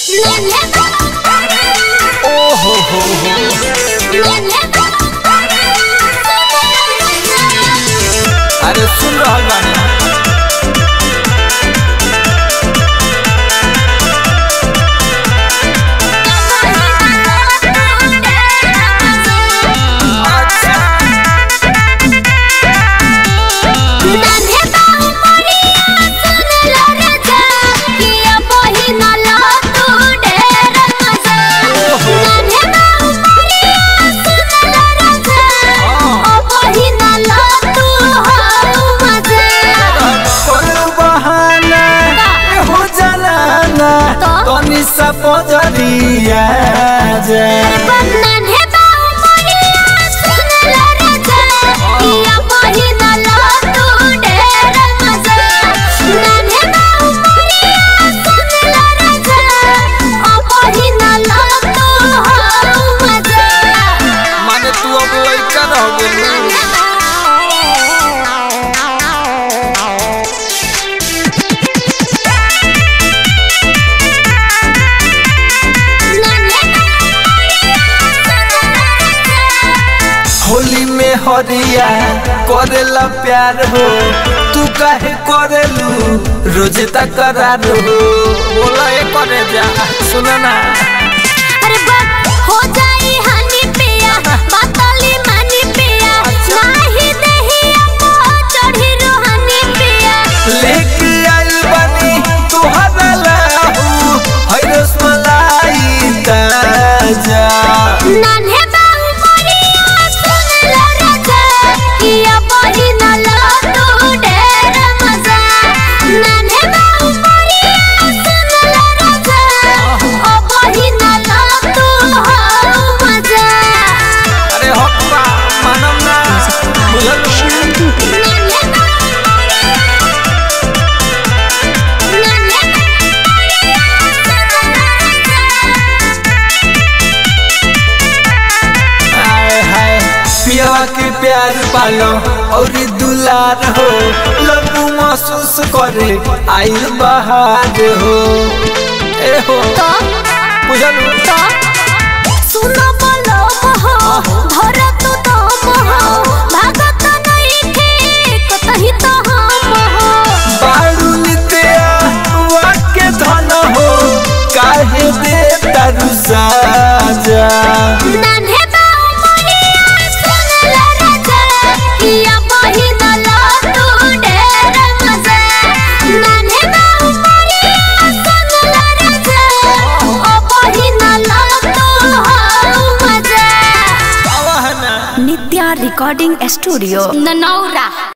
ओ हो हो हो अरे सुन रहल बानी अच्छा कोई बहाना हो जलाना तनी सा पजरिया जा माने तू अब लइका रह गेल होली में हरिया करेला प्यार हो तू काहे करेलू रोज तकरार हो बोला ए करे जा सुना ना अरे बस हो जाई हानि पिया बातली मानी पिया नाही देही अपो चढ़ी रोहानी पिया लेके आइल बानी तोहरा लाहू है रसमलाई ताजा नान्हे बाहु मोरिया सुन लो राजा किया बही न लो तू ढेर मजा नान्हे बाहु मोरिया सुन लो राजा ओ बही न लो तू हो मजा अरे हप्पा मानम ना बुझल नान्हे बाहु नान्हे हाय हाय पिया के प्यार पालो और दुलार हो लबू महसूस करे आइल बहार हो ए हो तो बुझल तो सुनो बोलो हो धर तू तो हो भागत नहीं थे कतही तो हम हो बारू नित्या वाक्य धन हो काहे दे तारू साजा नान्हे बाहु मोरिया सुन ले राजा किया बही न लो तू ढेर मजा नान्हे बाहु मोरिया सुन ले राजा ओ बही न लो तू हो मजा आवा है ना नित्या रिकॉर्डिंग स्टूडियो ननौरा